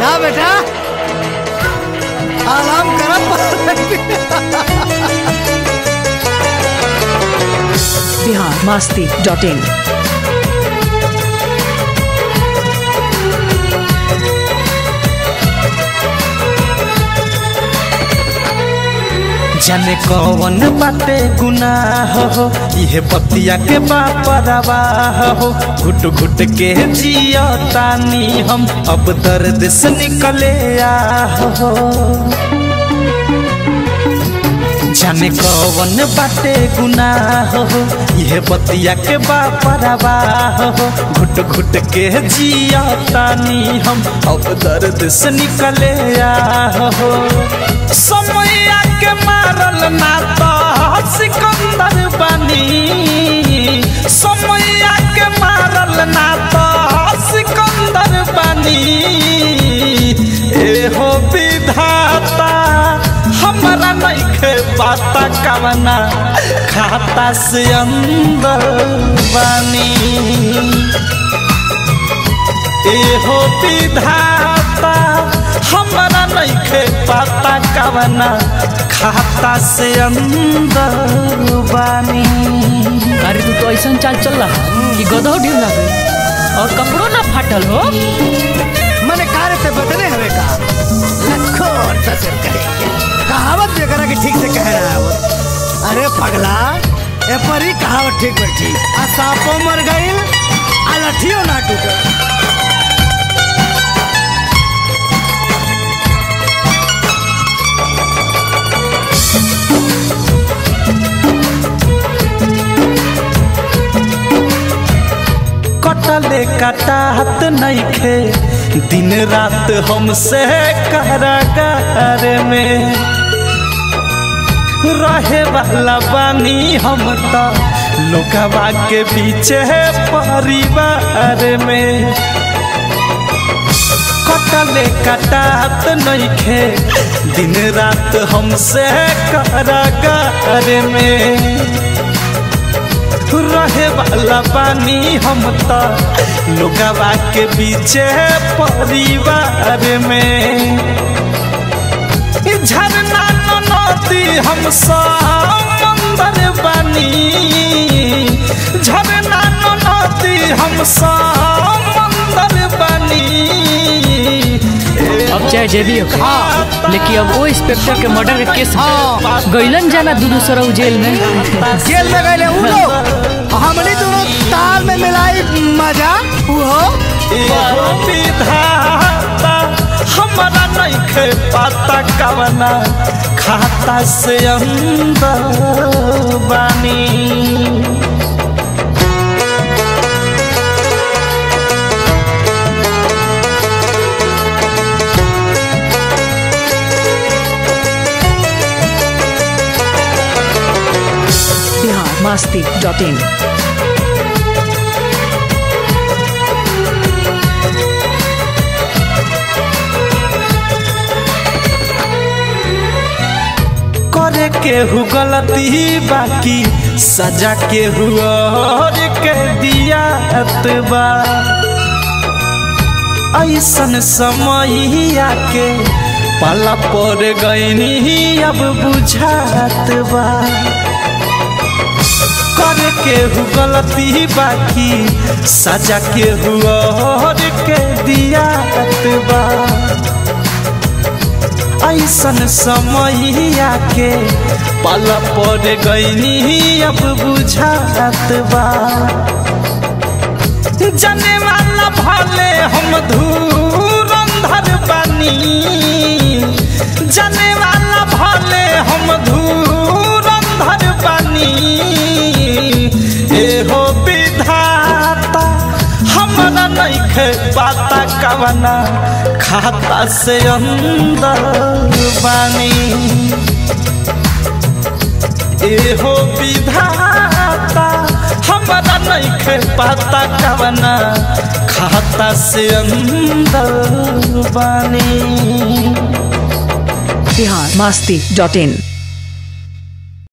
जा बेटा आराम कर बिहार मास्ती डॉट इन जाने कौन बाटे गुनाह हो इहे बतिया के बापरवा हो घुट घुट के जियो तानी हम अब दर्द से निकले आह हो जाने कौन बाटे गुनाह हो इहे बतिया के बापरवा हो घुट घुट के जियो तानी हम अब दर्द से निकले आह हो समय के मारल ना तो सिकंदर बनी समय के मारल ना तो सिकंदर बनी ए हो विधाता हमारा नइखे पाता कवना खाता से अंदर बनी ए हो विधाता हमारा नइखे पाता कवना खाता से अंदर बानी अरे तू तो ऐसा चाल चल रहा कि गदहो ढील ना गई और कपड़ों ना फाटल हो मने कार्य से बदले हवे का लखों और ससुर कहेंगे कहावत जरा कि ठीक से कह रहा है वो अरे पगला ए पर ही कहावत ठीक बैठी आ सांपों मर गई आ लठियों ना टूटे कटले कटात नइखे दिन रात हमसे कारागार में रहे वाला बानी हम तो लोकवा के बीच परिवार में कटले कटात नइखे दिन रात हमसे कारागार में रहे वाला बानी हम तो लोगवा के बीच परिवार में ई झरना नदी हम समंदर बनी झरना नदी हम समंदर बनी अब चाहे जे भी हो हाँ। लेकिन अब वो इंस्पेक्टर के मर्डर के केस हाँ। गईलन जाना दूर सरऊ जेल में जेल में गए उ लोग हमने दोनों ताल में मिलाई मजा वो एगो विधाता हमारा नइखे पाता कवना खाता से अंदर बानी बिहार मास्ती डॉट इन करे केहू गलती बाकी सजा केहू और के दिया बा ऐसन समय आके पाला पर गईनी अब बुझात बा करे केहू गलती बाकी सजा केहू और के दिया बा ऐसन समय आके पल पर गईनी अब बुझात बा जने वाला भले हम धूरंधर बनी जने वाला भले हम धूरंधर बनी एहो विधाता हमरा नइखे पाता कवना खाता से अंदर बानी एहो विधाता हमरा नइखे पाता कवना खाता से अंदर बानी बिहार मास्ती डॉट इन